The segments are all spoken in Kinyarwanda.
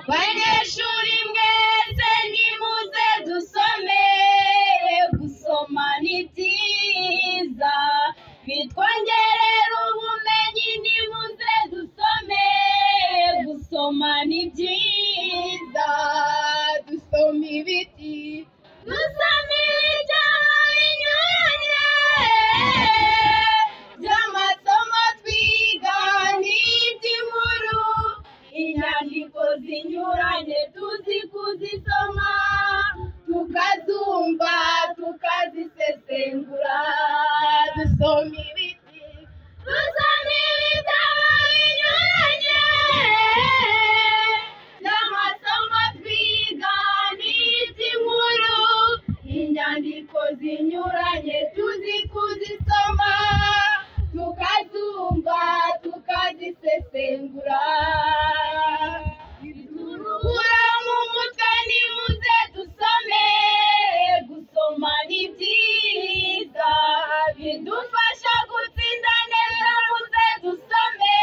banyeshuri mwese nimuze dusome gusoma ni byiza bitwongerera ubumenyi nimuze dusome gusoma ni byiza dusoma ibiti dusoma ibitabo binyuranye by'amasomo twiga n'iby'inkuru inyandiko zinyuranye tuzi kuzisoma tukazumva tukazisesengura dusoma ibiti dusoma ibitabo binyuranye n'amasomo twiga n'iby'inkuru inyandiko zinyuranye tuzi kuzisoma tukazumva tukazisesengura biduruhura mu mutwe nimuze dusome gusoma ni byiza bidufasha gutsinda neza muze dusome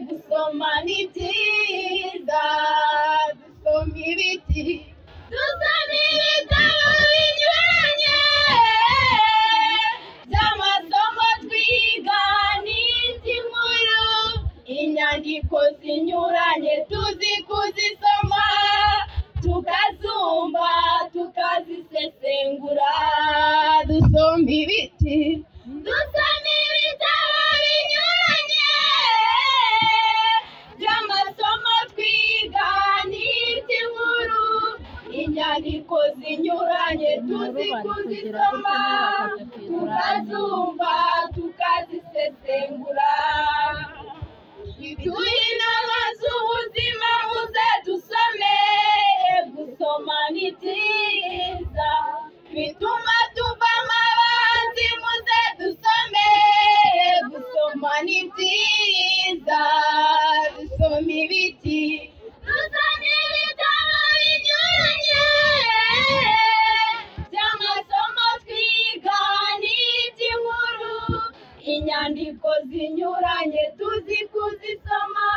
gusoma ni byiza dusoma ibiti dusoma ibitabo binyuranye by'amasomo twiga n'iby'inkuru inyandiko zinyuranye tuzi kuzisoma tukazumva tukazisesengura dusoma ibiti dusoma ibitabo binyuranye by'amasomo twiga n'iby'inkuru inyandiko zinyuranye tuzi kuzisoma tukazumva tukazisesengura tuyi inama z'ubuzima muze dusome gusoma ni byiza bituma tuva amabanzi muze dusome gusoma ni byiza dusoma ibiti dusome ibitabo binyuranye by'amasomo twiga n'iby'inkuru inyandiko zinyuranye tuzi kuzisoma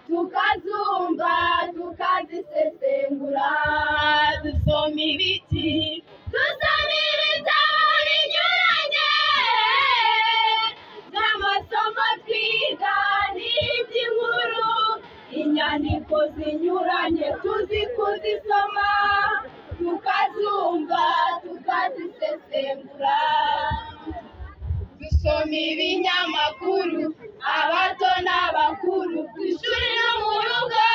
tukazumva tukazisesengura dusoma ibiti dusoma ibitabo binyuranye n'amasomo twiga n'iby'inkuru inyandiko zinyuranye tuzi kuzisoma tukazumva tukazisesengura dusoma ibinyamakuru abato n'abakuru ku ishuri no mu rugo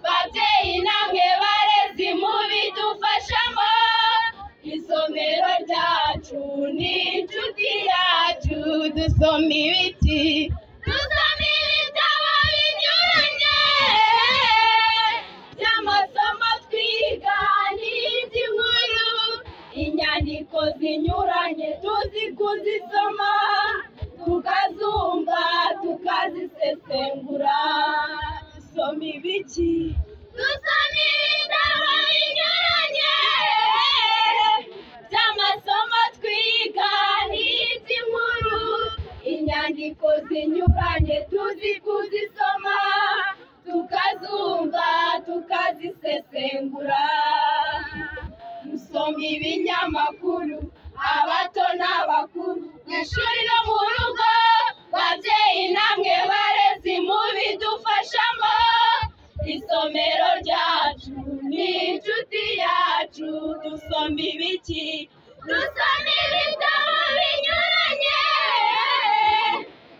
babyeyi namwe barezi mubidufashamo isomero ryacu ni inshuti yacu dusoma ibiti dusoma ibitabo binyuranye by'amasomo twiga n'iby'inkuru inyandiko zinyuranye tuzi kuzisoma tukazumva tukazisesengura dusoma ibiki dusoma ibitabo binyuranye by'amasomo twiga n'iby'inkuru inyandiko zinyuranye tuzi kuzisoma tukazumva tukazisesengura dusoma ibinyamakuru abato n'abakuru ku ishuri no mu rugo babyeyi namwe barezi mubidufashamo isomero ryacu ni inshuti yacu dusoma ibiki dusoma ibitabo binyuranye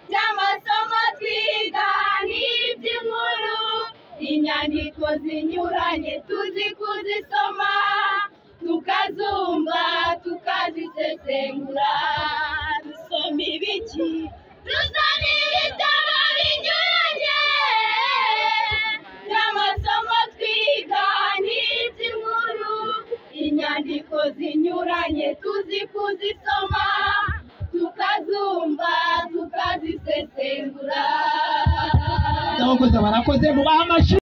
by'amasomo twiga n'iby'inkuru inyandiko zinyuranye tuzi kuzisoma tukazumva tukazisesengura dusoma ibiki dusoma ibitabo binyuranye n'amasomo twiga n'iby'inkuru inyandiko zinyuranye tuzi kuzisoma tukazumva tukazisesengura Murakoze barakoze mubaha amashyi